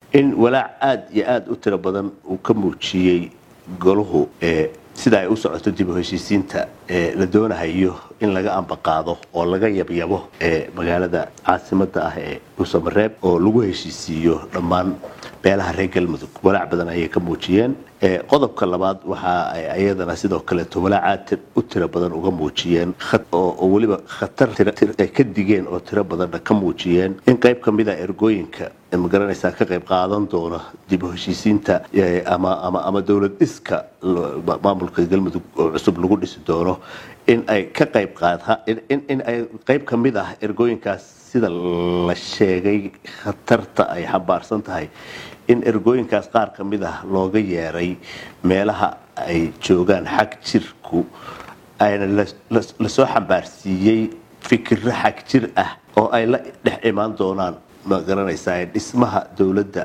in walaac aada iyo aada u tiro badan uu ka muujiyey golahu sida ay u socoto dib u heshiisiinta la doonahayo in laga ambaqaado oo laga yabyabo magaalada caasimada ah ee dhuusamareeb oo lagu heshiisiiyo dhammaan beelaha reer galmudug walaac badan ayay ka muujiyeen qodobka labaad waxa ay ayadana sidoo kaleeto walaacaad u tiro badan uga muujiyeen oo weliba khatar ay ka digeen oo tiro badanna ka muujiyeen in qayb ka mida ergooyinka magaranaysaa ka qayb qaadan doona dib u heshiisiinta ama dowlad dhiska maamulka galmudug oo cusub lagu dhisi doono in ay ka qayb in ay qayb ka mid ah ergooyinkaas sida la sheegay khatarta ay xambaarsan tahay in ergooyinkaas qaar ka mid ah looga yeeray meelaha ay joogaan xag jirku ayna lasoo xambaarsiiyey fikiro xag jir ah oo ay la dhex imaan doonaan ma garanaysaa dhismaha dowladda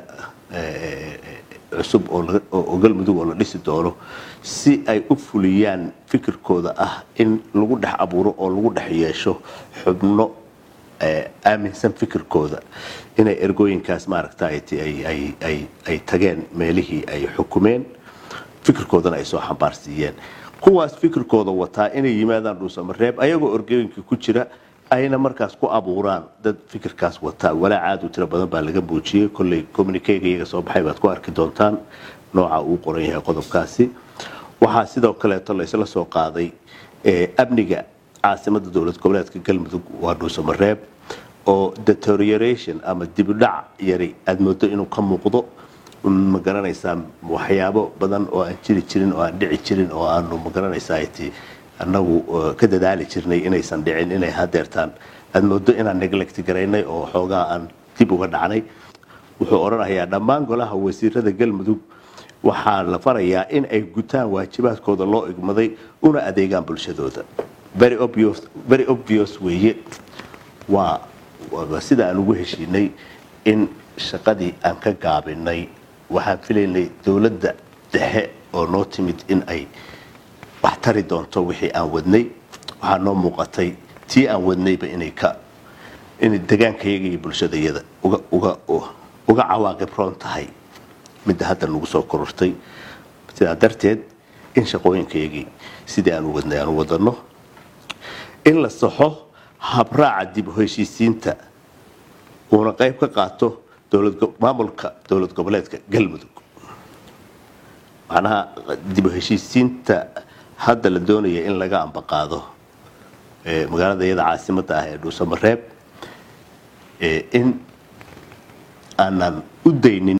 cusub oo galmudug oo la dhisi doono si ay u fuliyaan fikirkooda ah in lagu dhex abuuro oo lagu dhex yeesho xubno aaminsan fikirkooda inay ergooyinkaas maaragta ay tageen meelihii ay xukumeen fikirkoodana ay soo xambaarsiiyeen kuwaas fikirkooda wataa inay yimaadaan dhuusamareeb ayagoo ergooyinka ku jira ayna markaas ku abuuraan dad fikirkaas wataa walaac aad u tiro badan baa laga muujiyey kolley communikega iyaga soo baxay baad ku arki doontaan nooca uu qoran yahay qodobkaasi waxaa sidoo kaleeto laysla soo qaaday amniga caasimada dowlad goboleedka galmudug waa dhuusamareeb oo deterioration ama dibudhac yari aada moodo inuu ka muuqdo ma garanaysaa waxyaabo badan oo aan jiri jirin oo aan dhici jirin oo aanu ma garanaysaa annagu ka dadaali jirnay inaysan dhicin inay hadeertaan aada moodo inaan neglect garaynay oo xoogaa aan dib uga dhacnay wuxuu odhanayaa dhammaan golaha wasiirada galmudug waxaa la farayaa in ay gutaan waajibaadkooda loo igmaday una adeegaan bulshadooda very obvious weeye waa sida aan ugu heshiinay in shaqadii aan ka gaabinay waxaan filaynay dowladda dhexe oo noo timid in ay wax tari doonto wixii aan wadnay waxaa noo muuqatay tii aan wadnayba inay ka inay degaankayaga iyo bulshadayada uga cawaaqib roon tahay midda hadda nagu soo korortay sidaa darteed in shaqooyinkayagii sidii aan u wadnay aan u wadano in la saxo habraaca dib u heshiisiinta uuna qayb ka qaato maamulka dowlad goboleedka galmudug macnaha dib u heshiisiinta hadda la doonaya in laga ambaqaado magaalada iyada caasimada ah ee dhuusamareeb in aanan u daynin